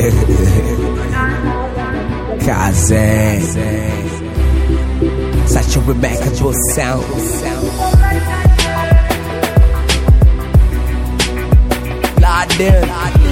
Kaze. Such a remarkable sound. Laden.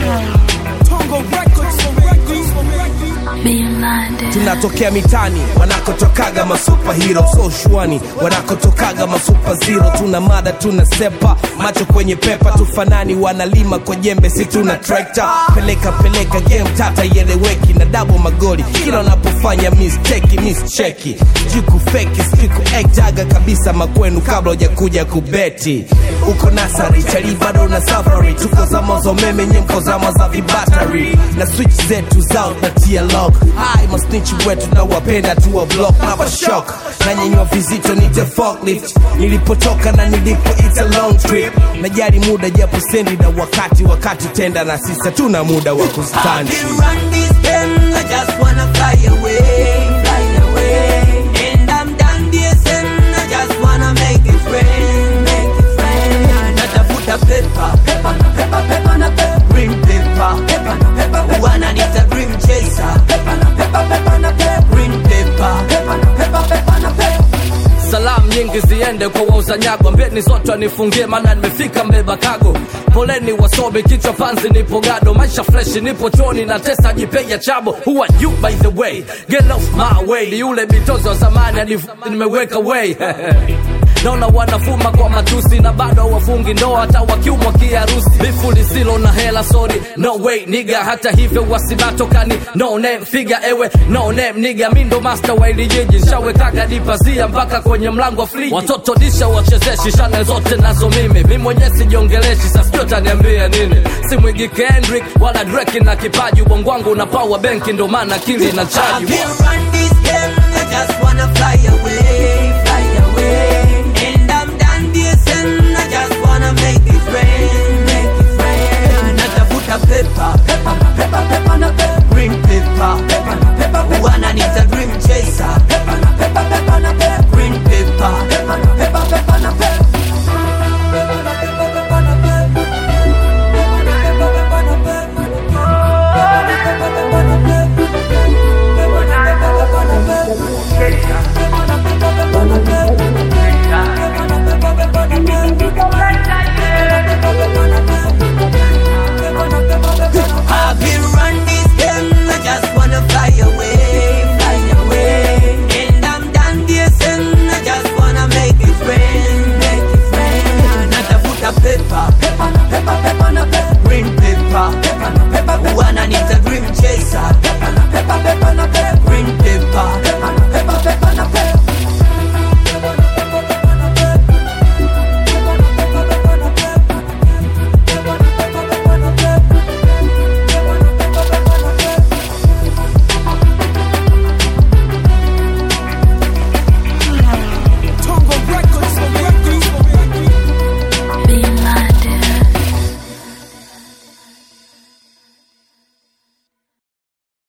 tunatokea mitani wanakotokaga masupahiro so shwani wanakotokaga masupa zero tuna mada tuna sepa macho kwenye pepa tufanani wanalima kwa jembe si tuna trekta peleka peleka game tata ieleweki na dabo magoli kila wanapofanya misteki mischeki juku feki siku ektaga kabisa makwenu kabla hujakuja kubeti uko nasari chali bado na safari tuko zama za umeme nyemko zama za vibatari na switch zetu zao natia lock hai masnichi wetu na wapenda tuwa block na shock na nyenywa vizito nite forklift nilipotoka na nilipo it's a long trip najali muda japo sendi na wakati wakati tenda na sisa tuna muda wa kustandi can run this game, I just wanna fly away, fly away. And I'm done DSM, I just wanna make it rain, make it rain. Natafuta pepa, pepa na pepa, pepa na pepa, green paper, pepa na pepa, wananiita dream chaser, pepa na pepa, pepa na pepa, green paper, pepa na pepa, pepa na pepa. salamu nyingi ziende kwa wauza nyago mbeni zote wanifungie maana nimefika mbeba kago poleni wasomi kichwa panzi nipo gado maisha freshi nipo choni na tesa jipeja chabo who are you by the way get off my way ni yule bitozo wa zamani hadi nimeweka way naona wanafuma kwa matusi na bado wafungi ndoa hata wakiumwa kiharusi bifu lisilo na hela sorry no way niga hata hivyo wasibatokani no name figa ewe no name niga mi ndo master wa ili jiji nshawekaga dipazia mpaka kwenye mlango wa friji watoto disha wachezeshi shane zote nazo mimi mi mwenyewe sijiongeleshi sasijua taniambia nini si mwigi kendrick wala dreki na kipaji ubongo wangu una power benki ndo maana akili na I chaji can't run this game, I just wanna fly away, fly away.